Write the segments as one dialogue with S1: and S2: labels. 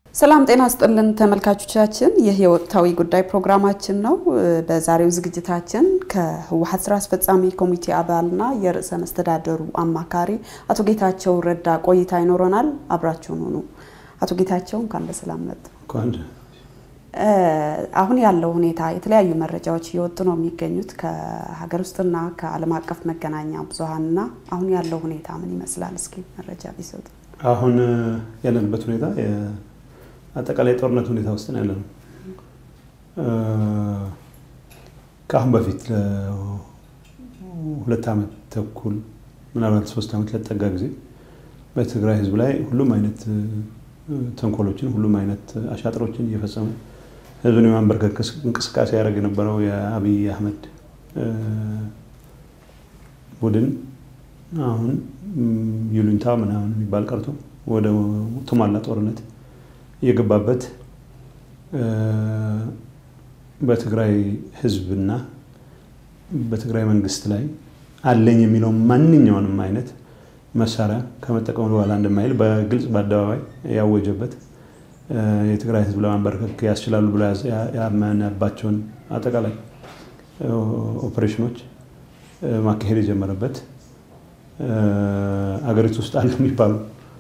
S1: ሰላም ጤና ስጥልን ተመልካቾቻችን፣ ይህ የወቅታዊ ጉዳይ ፕሮግራማችን ነው። በዛሬው ዝግጅታችን ከህወሓት ስራ አስፈጻሚ ኮሚቴ አባልና የርዕሰ መስተዳደሩ አማካሪ አቶ ጌታቸው ረዳ ቆይታ ይኖረናል። አብራችሁን ሁኑ። አቶ ጌታቸው እንኳን በሰላም መጡ። አሁን ያለው ሁኔታ የተለያዩ መረጃዎች እየወጡ ነው የሚገኙት ከሀገር ውስጥና ከዓለም አቀፍ መገናኛ ብዙኃንና አሁን ያለው ሁኔታ ምን ይመስላል? እስኪ መረጃ ቢሰጡ።
S2: አሁን ያለንበት ሁኔታ አጠቃላይ ጦርነት ሁኔታ ውስጥ ነው ያለነው። ከአሁን በፊት ሁለት ዓመት ተኩል ምናልባት ሶስት ዓመት ለጠጋ ጊዜ በትግራይ ህዝብ ላይ ሁሉም አይነት ተንኮሎችን ሁሉም አይነት አሻጥሮችን እየፈጸመ ህዝብን የማንበርከክ እንቅስቃሴ ያደረግ የነበረው የአብይ አህመድ ቡድን አሁን ይሉኝታ ምናምን የሚባል ቀርቶ ወደ ቱማላ ጦርነት የገባበት በትግራይ ህዝብና በትግራይ መንግስት ላይ አለኝ የሚለው ማንኛውንም አይነት መሳሪያ ከመጠቀሙ በኋላ እንደማይል በግልጽ በአደባባይ ያወጀበት የትግራይ ህዝብ ለማንበርከክ ያስችላሉ ብሎ ያመነባቸውን አጠቃላይ ኦፕሬሽኖች ማካሄድ የጀመረበት አገሪቱ ውስጥ አሉ የሚባሉ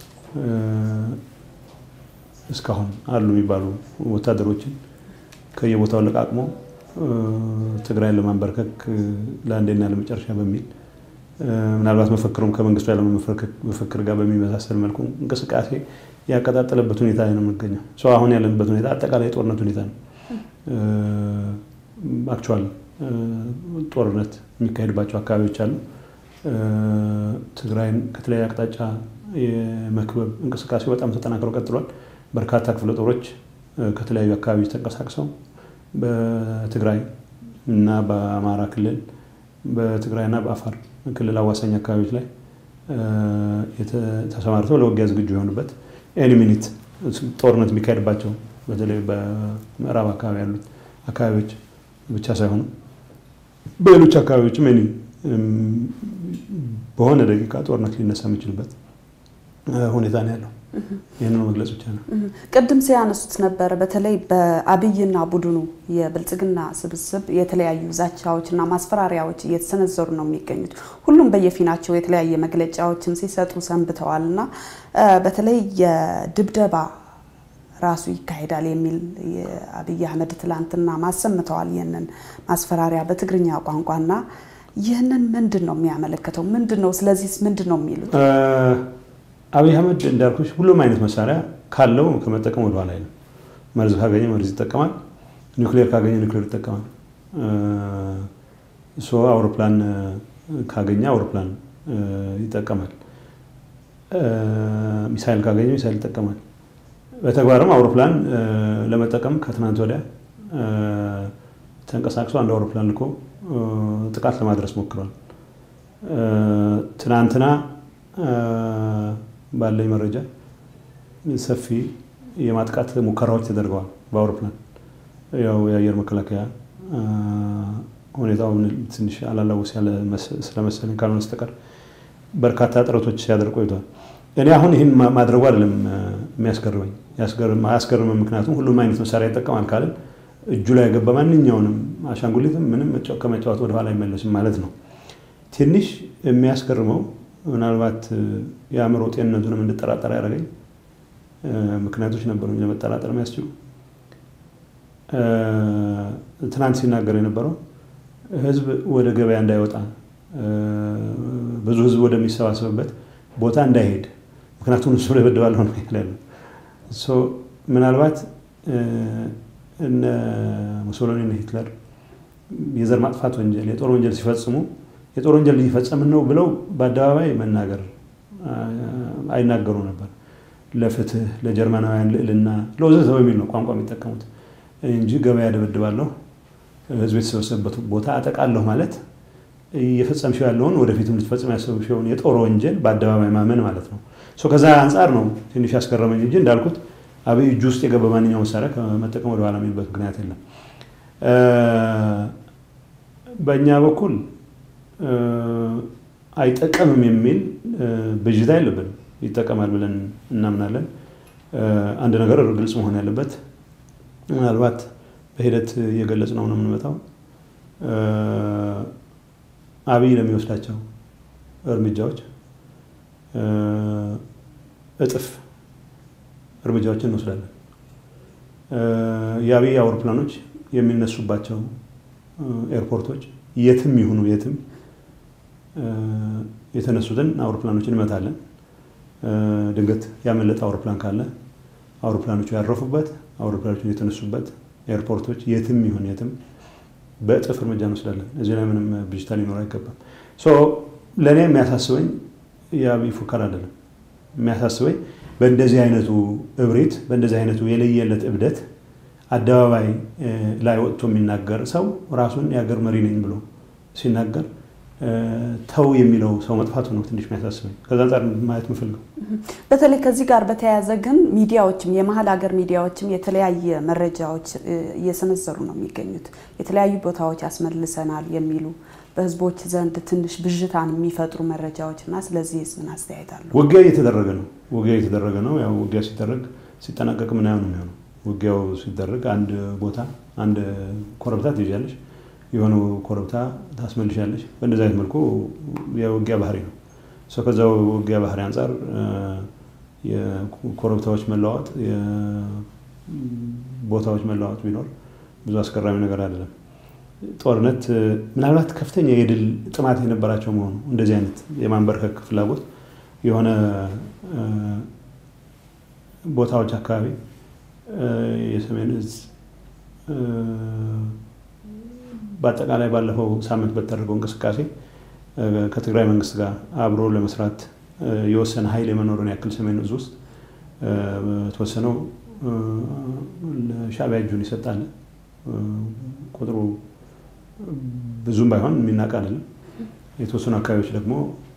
S2: እስካሁን አሉ የሚባሉ ወታደሮችን ከየቦታው ለቃቅሞ ትግራይን ለማንበርከክ ለአንዴና ለመጨረሻ በሚል ምናልባት መፈክሩም ከመንግስቱ ያለ መፈክር ጋር በሚመሳሰል መልኩ እንቅስቃሴ ያቀጣጠለበት ሁኔታ ነው የምንገኘው። ሰው አሁን ያለንበት ሁኔታ አጠቃላይ የጦርነት ሁኔታ ነው። አክቹዋል ጦርነት የሚካሄድባቸው አካባቢዎች አሉ። ትግራይን ከተለያየ አቅጣጫ የመክበብ እንቅስቃሴው በጣም ተጠናክሮ ቀጥሏል። በርካታ ክፍለ ጦሮች ከተለያዩ አካባቢዎች ተንቀሳቅሰው በትግራይ እና በአማራ ክልል በትግራይና በአፋር ክልል አዋሳኝ አካባቢዎች ላይ ተሰማርተው ለውጊያ ዝግጁ የሆኑበት ኤኒ ሚኒት ጦርነት የሚካሄድባቸው በተለይ በምዕራብ አካባቢ ያሉት አካባቢዎች ብቻ ሳይሆኑ በሌሎች አካባቢዎችም ኤኒ በሆነ ደቂቃ ጦርነት ሊነሳ የሚችልበት ሁኔታ ነው ያለው። ይህንን መግለጽ ብቻ ነው።
S1: ቅድም ሲያነሱት ነበረ። በተለይ በአብይና ቡድኑ የብልጽግና ስብስብ የተለያዩ ዛቻዎችና ማስፈራሪያዎች እየተሰነዘሩ ነው የሚገኙት። ሁሉም በየፊናቸው የተለያየ መግለጫዎችን ሲሰጡ ሰንብተዋል እና በተለይ የድብደባ ራሱ ይካሄዳል የሚል የአብይ አህመድ ትላንትና ማሰምተዋል። ይህንን ማስፈራሪያ በትግርኛ ቋንቋና ይህንን ምንድን ነው የሚያመለክተው? ምንድን ነው ስለዚህ ምንድን ነው የሚሉት?
S2: አብይ አህመድ እንዳልኩሽ ሁሉም አይነት መሳሪያ ካለው ከመጠቀም ወደኋላ አይልም። መርዝ ካገኘ መርዝ ይጠቀማል። ኒውክሌር ካገኘ ኒውክሌር ይጠቀማል። ሶ አውሮፕላን ካገኘ አውሮፕላን ይጠቀማል። ሚሳይል ካገኘ ሚሳይል ይጠቀማል። በተግባርም አውሮፕላን ለመጠቀም ከትናንት ወዲያ ተንቀሳቅሶ አንድ አውሮፕላን ልኮ ጥቃት ለማድረስ ሞክሯል። ትናንትና ባለኝ መረጃ ሰፊ የማጥቃት ሙከራዎች ተደርገዋል በአውሮፕላን ያው የአየር መከላከያ ሁኔታውን ትንሽ አላላውስ ያለ ስለመሰለኝ ካልሆነ በስተቀር በርካታ ጥረቶች ሲያደርግ ቆይቷል። እኔ አሁን ይህን ማድረጉ አይደለም የሚያስገርመኝ፣ አያስገርምም። ምክንያቱም ሁሉም አይነት መሳሪያ ይጠቀማል ካልን እጁ ላይ የገባ ማንኛውንም አሻንጉሊትም ምንም ከመጫወት ወደኋላ አይመለስም ማለት ነው። ትንሽ የሚያስገርመው ምናልባት የአእምሮ ጤንነቱንም እንድጠራጠር ያደረገኝ ምክንያቶች ነበሩ ለመጠራጠር የሚያስችሉ። ትናንት ሲናገር የነበረው ህዝብ ወደ ገበያ እንዳይወጣ ብዙ ህዝብ ወደሚሰባሰብበት ቦታ እንዳይሄድ ምክንያቱም እሱ ደበድባለሁ ነው ያለው። ምናልባት እነ ሙሶሎኒ እና ሂትለር የዘር ማጥፋት ወንጀል፣ የጦር ወንጀል ሲፈጽሙ የጦር ወንጀል እየፈጸምን ነው ብለው በአደባባይ መናገር አይናገሩ ነበር። ለፍትህ፣ ለጀርመናውያን ልዕልና፣ ለወዘተ በሚል ነው ቋንቋ የሚጠቀሙት እንጂ ገበያ ደበድባለሁ፣ ህዝብ የተሰበሰበበት ቦታ አጠቃለሁ ማለት እየፈጸምሽው ያለውን ወደፊትም ልትፈጽም ያሰብሽውን የጦር ወንጀል በአደባባይ ማመን ማለት ነው። ከዛ አንጻር ነው ትንሽ ያስገረመኝ እንጂ እንዳልኩት አብይ እጁ ውስጥ የገባ ማንኛው መሳሪያ ከመጠቀም ወደኋላ የሚልበት ምክንያት የለም። በእኛ በኩል አይጠቀምም የሚል ብዥታ የለብንም። ይጠቀማል ብለን እናምናለን። አንድ ነገር ግልጽ መሆን ያለበት ምናልባት በሂደት እየገለጽ ነው ነው የምንመጣው አብይ ለሚወስዳቸው እርምጃዎች እጥፍ እርምጃዎችን እንወስዳለን። የአብይ አውሮፕላኖች የሚነሱባቸው ኤርፖርቶች የትም ይሁኑ የትም የተነሱትን አውሮፕላኖች እንመታለን። ድንገት ያመለጠ አውሮፕላን ካለ አውሮፕላኖቹ ያረፉበት አውሮፕላኖቹ የተነሱበት ኤርፖርቶች የትም ይሁን የትም በእጥፍ እርምጃ እንወስዳለን። እዚህ ላይ ምንም ብዥታ ሊኖር አይገባም። ለእኔ የሚያሳስበኝ የአብይ ፉከራ አይደለም። የሚያሳስበኝ በእንደዚህ አይነቱ እብሪት፣ በእንደዚህ አይነቱ የለየለት እብደት አደባባይ ላይ ወጥቶ የሚናገር ሰው ራሱን የሀገር መሪ ነኝ ብሎ ሲናገር ተው የሚለው ሰው መጥፋቱ ነው ትንሽ የሚያሳስበኝ። ከዛ አንጻር ማየት የምፈልገው
S1: በተለይ ከዚህ ጋር በተያያዘ ግን ሚዲያዎችም የመሀል ሀገር ሚዲያዎችም የተለያየ መረጃዎች እየሰነዘሩ ነው የሚገኙት። የተለያዩ ቦታዎች ያስመልሰናል የሚሉ በህዝቦች ዘንድ ትንሽ ብዥታን የሚፈጥሩ መረጃዎች እና ስለዚህ ምን አስተያየት አለው?
S2: ውጊያ እየተደረገ ነው። ውጊያ እየተደረገ ነው። ያው ውጊያ ሲደረግ ሲጠናቀቅ ምናየው ነው የሚሆነው። ውጊያው ሲደረግ አንድ ቦታ አንድ ኮረብታ ትይዣለች የሆኑ ኮረብታ ታስመልሻለች። በእንደዚህ አይነት መልኩ የውጊያ ባህሪ ነው። ሰው ከዛ ውጊያ ባህሪ አንጻር የኮረብታዎች መለዋወጥ፣ ቦታዎች መለዋወጥ ቢኖር ብዙ አስገራሚ ነገር አይደለም። ጦርነት ምናልባት ከፍተኛ የድል ጥማት የነበራቸው መሆኑ እንደዚህ አይነት የማንበርከክ ፍላጎት የሆነ ቦታዎች አካባቢ የሰሜን እዝ በአጠቃላይ ባለፈው ሳምንት በተደረገው እንቅስቃሴ ከትግራይ መንግስት ጋር አብሮ ለመስራት የወሰነ ኃይል የመኖሩን ያክል ሰሜን እዝ ውስጥ በተወሰነው ለሻዕቢያ እጁን ይሰጣል። ቁጥሩ ብዙም ባይሆን የሚናቅ አይደለም። የተወሰኑ አካባቢዎች ደግሞ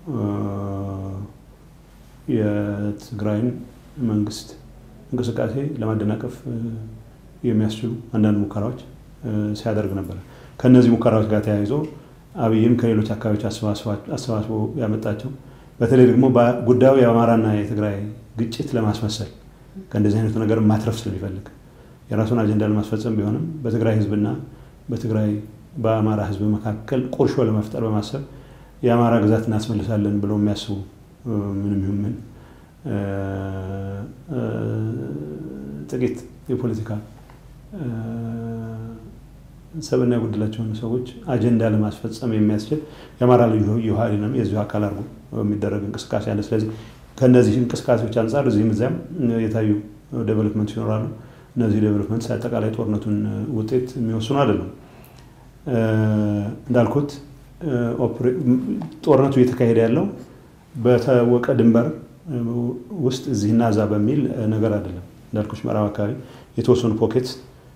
S2: የትግራይን መንግስት እንቅስቃሴ ለማደናቀፍ የሚያስችሉ አንዳንድ ሙከራዎች ሲያደርግ ነበር። ከእነዚህ ሙከራዎች ጋር ተያይዞ አብይም ከሌሎች አካባቢዎች አሰባስቦ ያመጣቸው በተለይ ደግሞ ጉዳዩ የአማራና የትግራይ ግጭት ለማስመሰል ከእንደዚህ አይነቱ ነገር ማትረፍ ስለሚፈልግ የራሱን አጀንዳ ለማስፈጸም ቢሆንም በትግራይ ህዝብና በትግራይ በአማራ ህዝብ መካከል ቁርሾ ለመፍጠር በማሰብ የአማራ ግዛት እናስመልሳለን ብለው የሚያስቡ ምንም ይሁን ምን ጥቂት የፖለቲካ ሰብና የጎደላቸውን ሰዎች አጀንዳ ለማስፈጸም የሚያስችል የአማራ ልዩ ኃይልንም የዚሁ አካል አድርጎ የሚደረግ እንቅስቃሴ አለ። ስለዚህ ከእነዚህ እንቅስቃሴዎች አንጻር እዚህም እዚያም የታዩ ዴቨሎፕመንት ይኖራሉ። እነዚህ ዴቨሎፕመንት አጠቃላይ ጦርነቱን ውጤት የሚወስኑ አይደሉም። እንዳልኩት ጦርነቱ እየተካሄደ ያለው በታወቀ ድንበር ውስጥ እዚህና እዛ በሚል ነገር አይደለም። እንዳልኩች ምዕራብ አካባቢ የተወሰኑ ፖኬትስ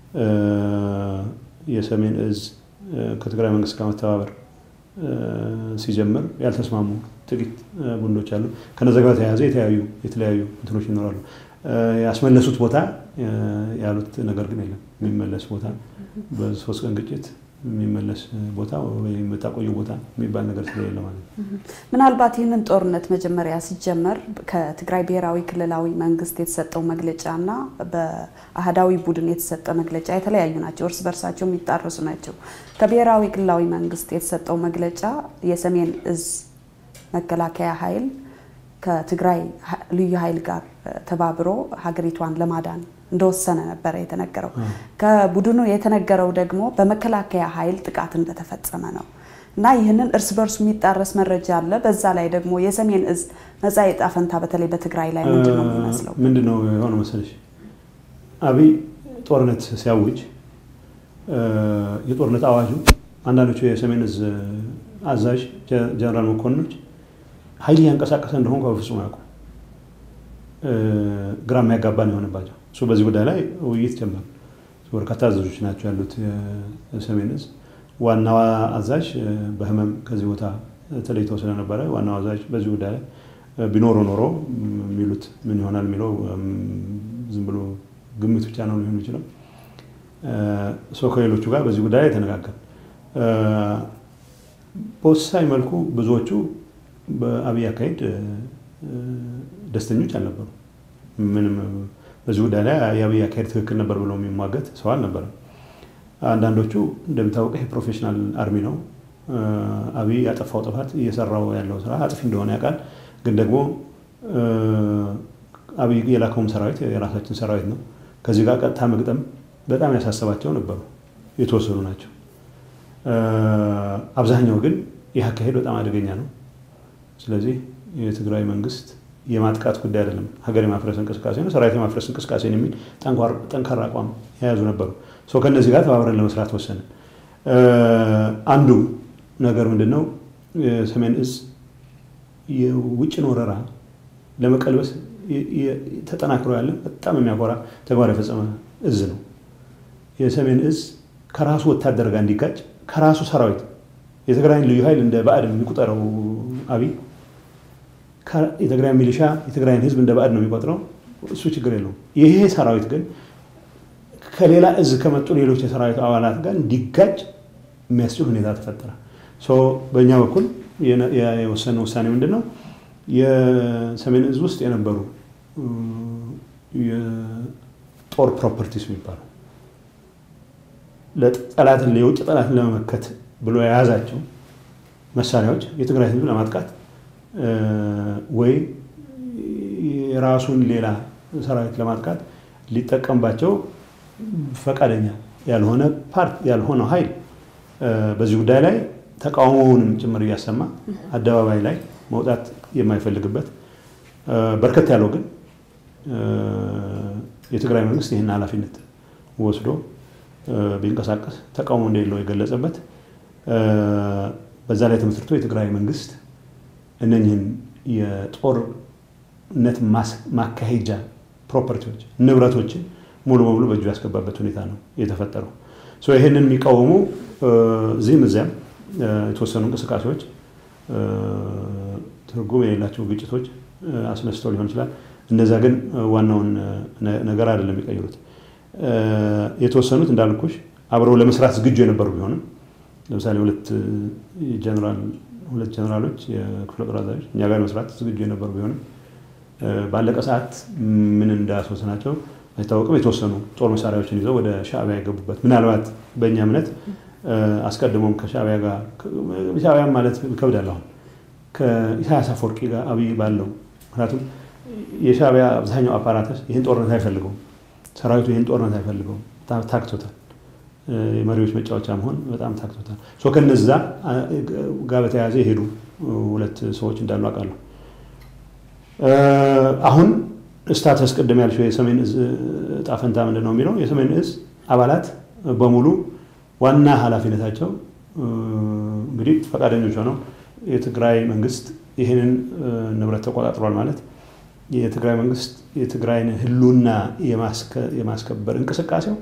S2: የሰሜን እዝ ከትግራይ መንግስት ጋር መተባበር ሲጀምር ያልተስማሙ ጥቂት ቡድኖች አሉ። ከነዚ ጋር ተያያዘ የተለያዩ የተለያዩ እንትኖች ይኖራሉ። ያስመለሱት ቦታ ያሉት ነገር ግን የለም። የሚመለስ ቦታ በሶስት ቀን ግጭት የሚመለስ ቦታ ወይም የምታቆዩ ቦታ የሚባል ነገር ስለሌለ ማለት ነው።
S1: ምናልባት ይህንን ጦርነት መጀመሪያ ሲጀመር ከትግራይ ብሔራዊ ክልላዊ መንግስት የተሰጠው መግለጫ እና በአህዳዊ ቡድን የተሰጠ መግለጫ የተለያዩ ናቸው። እርስ በርሳቸው የሚጣረሱ ናቸው። ከብሔራዊ ክልላዊ መንግስት የተሰጠው መግለጫ የሰሜን እዝ መከላከያ ኃይል ከትግራይ ልዩ ኃይል ጋር ተባብሮ ሀገሪቷን ለማዳን እንደወሰነ ነበረ የተነገረው። ከቡድኑ የተነገረው ደግሞ በመከላከያ ኃይል ጥቃት እንደተፈጸመ ነው እና ይህንን እርስ በርሱ የሚጣረስ መረጃ አለ። በዛ ላይ ደግሞ የሰሜን እዝ መጻኢ ዕጣ ፈንታ በተለይ በትግራይ ላይ ምንድን ነው የሚመስለው?
S2: ምንድን ነው የሆነው መሰለሽ? አብይ ጦርነት ሲያውጅ የጦርነት አዋጁ አንዳንዶቹ የሰሜን እዝ አዛዥ ጀነራል መኮንኖች ኃይል እያንቀሳቀሰ እንደሆን በፍጹም አያውቁም። ግራ የሚያጋባ ነው የሆነባቸው። እሱ በዚህ ጉዳይ ላይ ውይይት ጀመር። በርካታ አዛዦች ናቸው ያሉት የሰሜን እዝ። ዋናዋ አዛዥ በህመም ከዚህ ቦታ ተለይተው ስለነበረ ዋናው አዛዥ በዚህ ጉዳይ ላይ ቢኖሩ ኖሮ የሚሉት ምን ይሆናል የሚለው ዝም ብሎ ግምት ብቻ ነው ሊሆን ይችላል። ሰው ከሌሎቹ ጋር በዚህ ጉዳይ ላይ ተነጋገር። በወሳኝ መልኩ ብዙዎቹ በአብይ አካሄድ ደስተኞች አልነበሩ። ምንም በዚህ ጉዳይ ላይ የአብይ አካሄድ ትክክል ነበር ብሎ የሚሟገት ሰው አልነበረም። አንዳንዶቹ እንደሚታወቀው ይሄ ፕሮፌሽናል አርሚ ነው። አብይ ያጠፋው ጥፋት እየሰራው ያለው ስራ አጥፊ እንደሆነ ያውቃል። ግን ደግሞ አብይ የላከውም ሰራዊት የራሳችን ሰራዊት ነው። ከዚህ ጋር ቀጥታ መግጠም በጣም ያሳሰባቸው ነበሩ። የተወሰኑ ናቸው። አብዛኛው ግን ይህ አካሄድ በጣም አደገኛ ነው። ስለዚህ የትግራይ መንግስት የማጥቃት ጉዳይ አይደለም፣ ሀገር የማፍረስ እንቅስቃሴ ነው፣ ሰራዊት የማፍረስ እንቅስቃሴ ነው የሚል ጠንካራ አቋም የያዙ ነበሩ። ሰው ከእነዚህ ጋር ተባብረን ለመስራት ወሰንን። አንዱ ነገር ምንድን ነው? የሰሜን እዝ የውጭን ወረራ ለመቀልበስ ተጠናክሮ ያለ በጣም የሚያኮራ ተግባር የፈጸመ እዝ ነው። የሰሜን እዝ ከራሱ ወታደር ጋር እንዲጋጭ ከራሱ ሰራዊት የትግራይን ልዩ ኃይል እንደ ባዕድ የሚቆጠረው አብይ የትግራይ ሚሊሻ የትግራይን ህዝብ እንደ ባዕድ ነው የሚቆጥረው። እሱ ችግር የለውም። ይሄ ሰራዊት ግን ከሌላ እዝ ከመጡ ሌሎች የሰራዊቱ አባላት ጋር እንዲጋጭ የሚያስችል ሁኔታ ተፈጠረ። በእኛ በኩል የወሰነ ውሳኔ ምንድን ነው? የሰሜን እዝ ውስጥ የነበሩ የጦር ፕሮፐርቲስ የሚባሉ ጠላትን የውጭ ጠላትን ለመመከት ብሎ የያዛቸው መሳሪያዎች የትግራይ ህዝብ ለማጥቃት ወይ የራሱን ሌላ ሰራዊት ለማጥቃት ሊጠቀምባቸው ፈቃደኛ ያልሆነ ፓርት ያልሆነው ኃይል በዚህ ጉዳይ ላይ ተቃውሞውንም ጭምር እያሰማ አደባባይ ላይ መውጣት የማይፈልግበት በርከት ያለው ግን የትግራይ መንግስት ይህን ኃላፊነት ወስዶ ቢንቀሳቀስ ተቃውሞ እንደሌለው የገለጸበት በዛ ላይ ተመስርቶ የትግራይ መንግስት እነኝህን የጦርነት ማካሄጃ ፕሮፐርቲዎች ንብረቶችን ሙሉ በሙሉ በእጁ ያስገባበት ሁኔታ ነው የተፈጠረው። ይህንን የሚቃወሙ እዚህም እዚያም የተወሰኑ እንቅስቃሴዎች ትርጉም የሌላቸው ግጭቶች አስነስተው ሊሆን ይችላል። እነዛ ግን ዋናውን ነገር አይደለም የሚቀይሩት። የተወሰኑት እንዳልኩሽ አብረው ለመስራት ዝግጁ የነበሩ ቢሆንም ለምሳሌ ሁለት ጀነራል ሁለት ጀነራሎች የክፍለ ጦር አዛዦች እኛ ጋር መስራት ዝግጁ የነበሩ ቢሆንም ባለቀ ሰዓት ምን እንዳስወሰናቸው አይታወቅም። የተወሰኑ ጦር መሳሪያዎችን ይዘው ወደ ሻዕቢያ የገቡበት ምናልባት በእኛ እምነት አስቀድሞም ከሻዕቢያ ጋር ሻዕቢያ ማለት ይከብዳል። አሁን ከኢሳያስ አፈወርቂ ጋር አብይ ባለው ምክንያቱም የሻዕቢያ አብዛኛው አፓራተስ ይህን ጦርነት አይፈልገውም። ሰራዊቱ ይህን ጦርነት አይፈልገውም። ታክቶታል። የመሪዎች መጫወቻ መሆን በጣም ታክቶታል። ከነዛ ጋር በተያያዘ የሄዱ ሁለት ሰዎች እንዳሉ አውቃለሁ። አሁን ስታተስ ቅድም ያልሽው የሰሜን እዝ ዕጣ ፈንታ ምንድን ነው የሚለው የሰሜን እዝ አባላት በሙሉ ዋና ኃላፊነታቸው እንግዲህ ፈቃደኞች ሆነው የትግራይ መንግስት ይህንን ንብረት ተቆጣጥሯል ማለት የትግራይ መንግስት የትግራይን ህልውና የማስከበር እንቅስቃሴው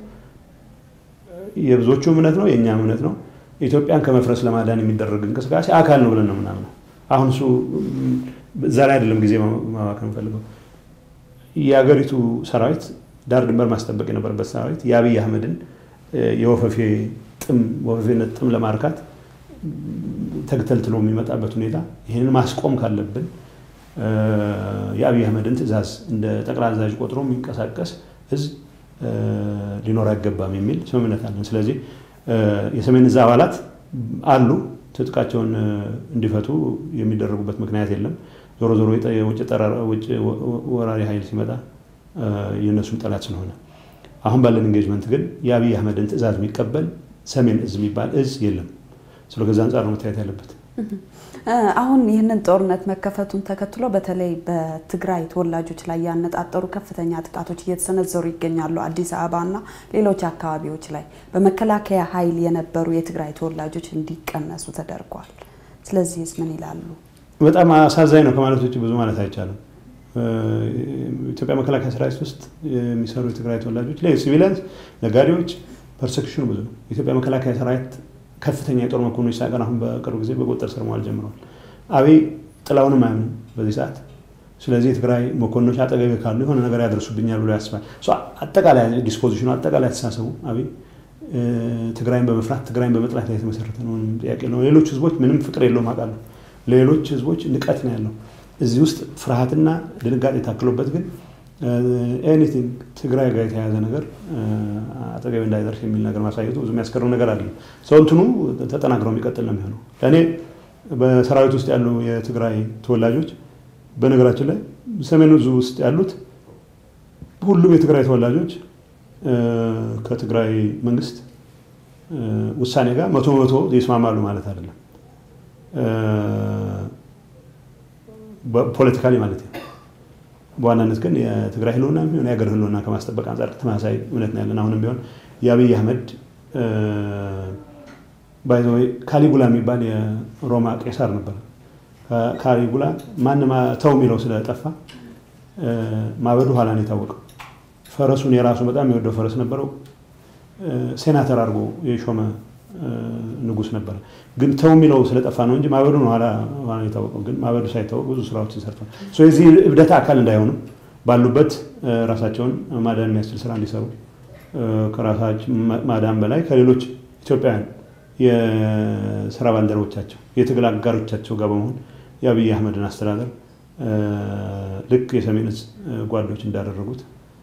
S2: የብዙዎቹ እምነት ነው፣ የእኛም እምነት ነው። ኢትዮጵያን ከመፍረስ ለማዳን የሚደረግ እንቅስቃሴ አካል ነው ብለን ነው ምናምነው። አሁን እሱ እዛ ላይ አይደለም ጊዜ ማባከን ፈልገው የሀገሪቱ ሰራዊት ዳር ድንበር ማስጠበቅ የነበረበት ሰራዊት የአብይ አህመድን የወፈፌ ጥም ወፈፌነት ጥም ለማርካት ተግተልትሎ የሚመጣበት ሁኔታ ይህንን ማስቆም ካለብን የአብይ አህመድን ትዕዛዝ እንደ ጠቅላይ አዛዥ ቆጥሮ የሚንቀሳቀስ ህዝብ ሊኖር አይገባም የሚል ስምምነት አለን። ስለዚህ የሰሜን እዝ አባላት አሉ። ትጥቃቸውን እንዲፈቱ የሚደረጉበት ምክንያት የለም። ዞሮ ዞሮ የውጭ ወራሪ ኃይል ሲመጣ የእነሱም ጠላት ስለሆነ አሁን ባለን ኢንጌጅመንት ግን የአብይ አህመድን ትዕዛዝ የሚቀበል ሰሜን እዝ የሚባል እዝ የለም። ስለ ከዛ አንጻር ነው መታየት ያለበት።
S1: አሁን ይህንን ጦርነት መከፈቱን ተከትሎ በተለይ በትግራይ ተወላጆች ላይ ያነጣጠሩ ከፍተኛ ጥቃቶች እየተሰነዘሩ ይገኛሉ። አዲስ አበባና ሌሎች አካባቢዎች ላይ በመከላከያ ኃይል የነበሩ የትግራይ ተወላጆች እንዲቀነሱ ተደርጓል። ስለዚህስ ምን ይላሉ?
S2: በጣም አሳዛኝ ነው ከማለት ውጭ ብዙ ማለት አይቻልም። ኢትዮጵያ መከላከያ ሰራዊት ውስጥ የሚሰሩ የትግራይ ተወላጆች ላይ ሲቪሊያንስ፣ ነጋዴዎች ፐርሴክሽኑ ብዙ ነው። የኢትዮጵያ መከላከያ ሰራዊት ከፍተኛ የጦር መኮንኖች ሳይቀር አሁን በቅርብ ጊዜ በቁጥጥር ስር መዋል ጀምረዋል። አብይ ጥላውንም አያምንም በዚህ ሰዓት። ስለዚህ የትግራይ መኮንኖች አጠገቤ ካሉ የሆነ ነገር ያደርሱብኛል ብሎ ያስባል። አጠቃላይ ዲስፖዚሽኑ አጠቃላይ አስተሳሰቡ አብይ ትግራይን በመፍራት ትግራይን በመጥላት ላይ የተመሰረተ ነው። ጥያቄ ነው። ሌሎች ህዝቦች ምንም ፍቅር የለውም አውቃለሁ። ሌሎች ህዝቦች ንቀት ነው ያለው። እዚህ ውስጥ ፍርሃትና ድንጋጤ ታክሎበት ግን ኤኒቲንግ ትግራይ ጋር የተያያዘ ነገር አጠገብ እንዳይደርስ የሚል ነገር ማሳየቱ ብዙ የሚያስገርም ነገር አለ። ሰው እንትኑ ተጠናክረው የሚቀጥል ነው የሚሆነው። ለእኔ በሰራዊት ውስጥ ያሉ የትግራይ ተወላጆች በነገራችን ላይ ሰሜን ዕዝ ውስጥ ያሉት ሁሉም የትግራይ ተወላጆች ከትግራይ መንግስት ውሳኔ ጋር መቶ በመቶ ይስማማሉ ማለት አይደለም። ፖለቲካሊ ማለት ነው። በዋናነት ግን የትግራይ ህልውና የሚሆን የሀገር ህልውና ከማስጠበቅ አንጻር ተመሳሳይ እምነት ነው ያለን። አሁንም ቢሆን የአብይ አህመድ ባይዘወይ ካሊጉላ የሚባል የሮማ ቄሳር ነበር። ካሊጉላ ማንም ተው የሚለው ስለጠፋ ማበዱ ኋላ ነው የታወቀው። ፈረሱን የራሱ በጣም የወደው ፈረስ ነበረው። ሴናተር አድርጎ የሾመ ንጉስ ነበረ። ግን ተው የሚለው ስለጠፋ ነው እንጂ ማበዱ ነው ኋላ የታወቀው። ግን ማበዱ ሳይታወቅ ብዙ ስራዎችን ሰርቷል። የዚህ እብደት አካል እንዳይሆኑ ባሉበት ራሳቸውን ማዳን የሚያስችል ስራ እንዲሰሩ ከራሳቸው ማዳን በላይ ከሌሎች ኢትዮጵያውያን የስራ ባልደረቦቻቸው የትግል አጋሮቻቸው ጋር በመሆን የአብይ አህመድን አስተዳደር ልክ የሰሜን ዕዝ ጓዶች እንዳደረጉት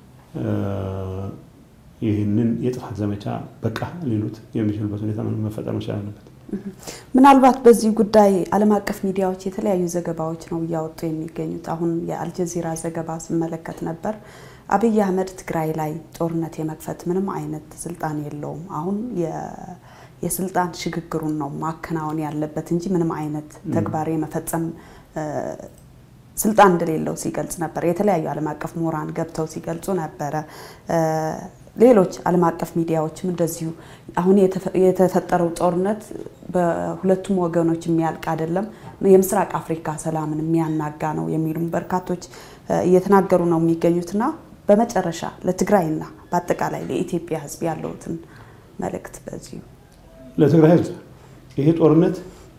S2: ይህንን የጥፋት ዘመቻ በቃ ሊሉት የሚችሉበት ሁኔታ መፈጠር መቻል አለበት።
S1: ምናልባት በዚህ ጉዳይ ዓለም አቀፍ ሚዲያዎች የተለያዩ ዘገባዎች ነው እያወጡ የሚገኙት። አሁን የአልጀዚራ ዘገባ ስመለከት ነበር። አብይ አህመድ ትግራይ ላይ ጦርነት የመክፈት ምንም አይነት ስልጣን የለውም። አሁን የስልጣን ሽግግሩን ነው ማከናወን ያለበት እንጂ ምንም አይነት ተግባር የመፈጸም ስልጣን እንደሌለው ሲገልጽ ነበር። የተለያዩ ዓለም አቀፍ ምሁራን ገብተው ሲገልጹ ነበረ። ሌሎች ዓለም አቀፍ ሚዲያዎችም እንደዚሁ አሁን የተፈጠረው ጦርነት በሁለቱም ወገኖች የሚያልቅ አይደለም፣ የምስራቅ አፍሪካ ሰላምን የሚያናጋ ነው የሚሉም በርካቶች እየተናገሩ ነው የሚገኙትና በመጨረሻ ለትግራይና በአጠቃላይ ለኢትዮጵያ ሕዝብ ያለውትን መልእክት በዚሁ
S2: ለትግራይ ሕዝብ ይሄ ጦርነት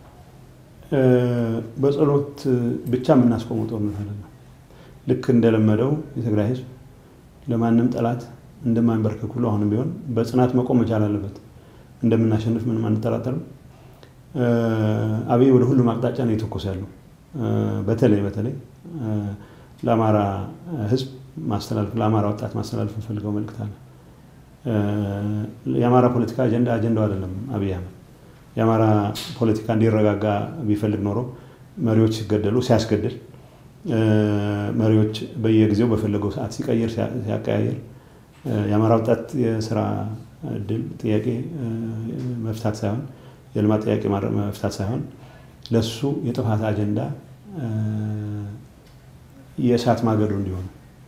S2: በጸሎት ብቻ የምናስቆመው ጦርነት አይደለም። ልክ እንደለመደው የትግራይ ሕዝብ ለማንም ጠላት እንደማንበርከክ ሁሉ አሁንም ቢሆን በጽናት መቆም መቻል አለበት። እንደምናሸንፍ ምንም አንጠራጠርም። አብይ ወደ ሁሉም አቅጣጫ ነው የተኮሰ ያለው። በተለይ በተለይ ለአማራ ህዝብ ማስተላለፍ ለአማራ ወጣት ማስተላለፍ እንፈልገው መልእክት አለ። የአማራ ፖለቲካ አጀንዳ አጀንዳው አይደለም አብይ አህመድ። የአማራ ፖለቲካ እንዲረጋጋ ቢፈልግ ኖሮ መሪዎች ሲገደሉ ሲያስገድል፣ መሪዎች በየጊዜው በፈለገው ሰዓት ሲቀይር ሲያቀያየር የአማራ ወጣት የስራ እድል ጥያቄ መፍታት ሳይሆን የልማት ጥያቄ መፍታት ሳይሆን ለሱ የጥፋት አጀንዳ የእሳት ማገዶ እንዲሆኑ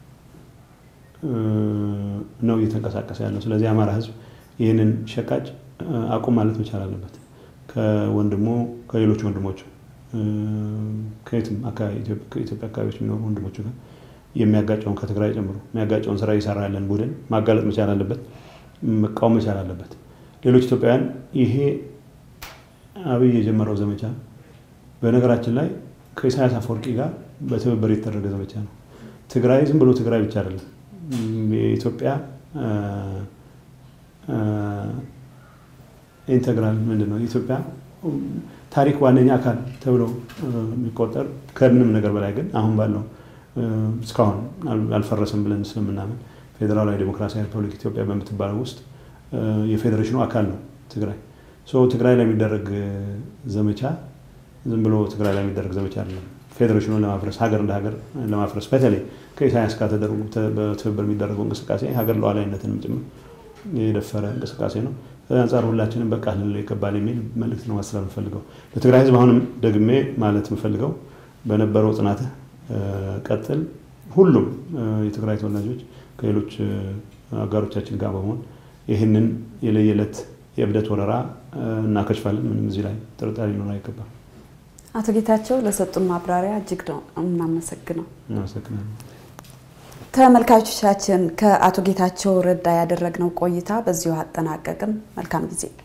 S2: ነው እየተንቀሳቀሰ ያለው። ስለዚህ የአማራ ህዝብ ይህንን ሸቃጭ አቁም ማለት መቻል አለበት። ከወንድሞ ከሌሎች ወንድሞቹ ከየትም ከኢትዮጵያ አካባቢዎች የሚኖሩ ወንድሞቹ ጋር የሚያጋጨውን ከትግራይ ጨምሮ የሚያጋጨውን ስራ እየሰራ ያለን ቡድን ማጋለጥ መቻል አለበት፣ መቃወም መቻል አለበት። ሌሎች ኢትዮጵያውያን ይሄ አብይ የጀመረው ዘመቻ በነገራችን ላይ ከኢሳያስ አፈወርቂ ጋር በትብብር የተደረገ ዘመቻ ነው። ትግራይ ዝም ብሎ ትግራይ ብቻ አይደለም። የኢትዮጵያ ኢንተግራል ምንድን ነው? የኢትዮጵያ ታሪክ ዋነኛ አካል ተብሎ የሚቆጠር ከምንም ነገር በላይ ግን አሁን ባለው እስካሁን አልፈረሰም ብለን ስለምናምን ፌዴራላዊ ዴሞክራሲያዊ ሪፐብሊክ ኢትዮጵያ በምትባለው ውስጥ የፌዴሬሽኑ አካል ነው ትግራይ። ትግራይ ላይ የሚደረግ ዘመቻ ዝም ብሎ ትግራይ ላይ የሚደረግ ዘመቻ አይደለም። ፌዴሬሽኑን ለማፍረስ ሀገር እንደ ሀገር ለማፍረስ በተለይ ከኢሳያስ ጋር ተደርጎ በትብብር የሚደረገው እንቅስቃሴ ሀገር ሉዓላዊነትንም ጭምር የደፈረ እንቅስቃሴ ነው። አንጻር ሁላችንም በቃ ልንለው ይገባል የሚል መልእክት ነው ማስተላለፍ የምፈልገው ለትግራይ ሕዝብ። አሁንም ደግሜ ማለት የምፈልገው በነበረው ጽናትህ ቀጥል። ሁሉም የትግራይ ተወላጆች ከሌሎች አጋሮቻችን ጋር በመሆን ይህንን የለየለት የእብደት ወረራ እናከሽፋለን። ምንም እዚህ ላይ ጥርጣሬ ሊኖር አይገባም።
S1: አቶ ጌታቸው ለሰጡን ማብራሪያ እጅግ ነው እናመሰግነው።
S2: እናመሰግናለን።
S1: ተመልካቾቻችን ከአቶ ጌታቸው ረዳ ያደረግነው ቆይታ በዚሁ አጠናቀቅን። መልካም ጊዜ